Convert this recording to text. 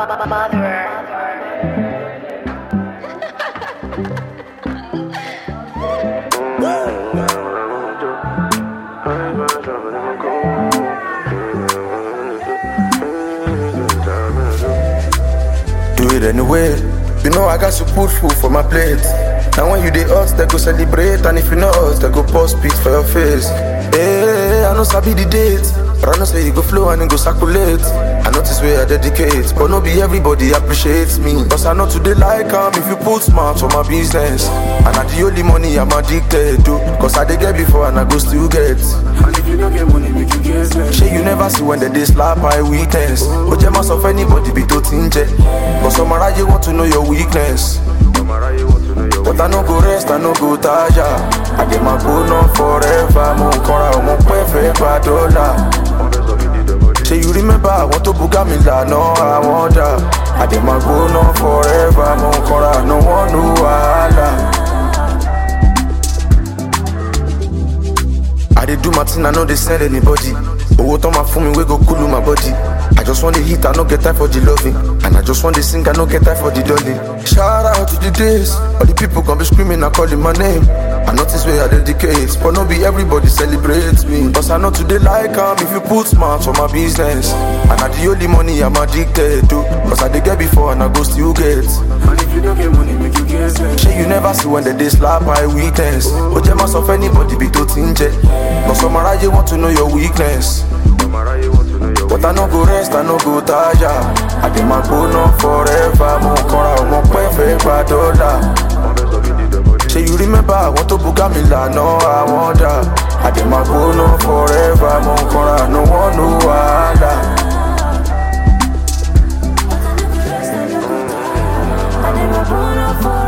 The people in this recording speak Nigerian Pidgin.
Do it anyway. You know I got to put food for my plate. And when you dey hot, they go celebrate. And if you know us, they go post spit for your face. Hey, I know sabi the date. But I know say you go flow and it go circulate. I notice where I dedicate. But no be everybody appreciates me. Cause I know today like am if you put smart for my business. And I the only money I'm addicted to. Cause I dey get before and I go still get. And if you don't get money, make you get less. Shey you never see when they dey slap my weakness. But you must of anybody be to tinge. But some around you want to know your weakness. But I no go rest, I no go tire. I get my bone on forever. Mo kọ́ra ọmọ pẹ́ fẹ́ gba dọ́là. Ṣé you remember àwọn tó buga mi lànà àwọn dà? I get my bone on forever. Mo kọ́ra no one no wahala. I dey do my thing, I no dey send anybody. Owó tán máa fún mi wey go cool my body. I just want the hit, I no get time for the loving. And I just want the sing, I no get time for the dolly. Shout out to the days, all the people gon' be screaming and calling my name. I notice where I dedicate, but no be everybody celebrates me. Cause I know today like am if you put smart for my business. And I the only money I'm addicted to. Cause I dey get before and I go still get. And if you don't get money, make you get less. Shey you never see when they dey slap my weakness. But you must of anybody be to tinge. But some around want to know your weakness. But I no go rest, I no go tire. I dey my bone on forever. Mo kọ́ra ọmọ pẹ́ fẹ́ gba dọ́là. Ṣé you remember àwọn tó buga mi lànà àwọn dà? I dey my bone on forever. Mo kọ́ra no one no wahala. I never born up for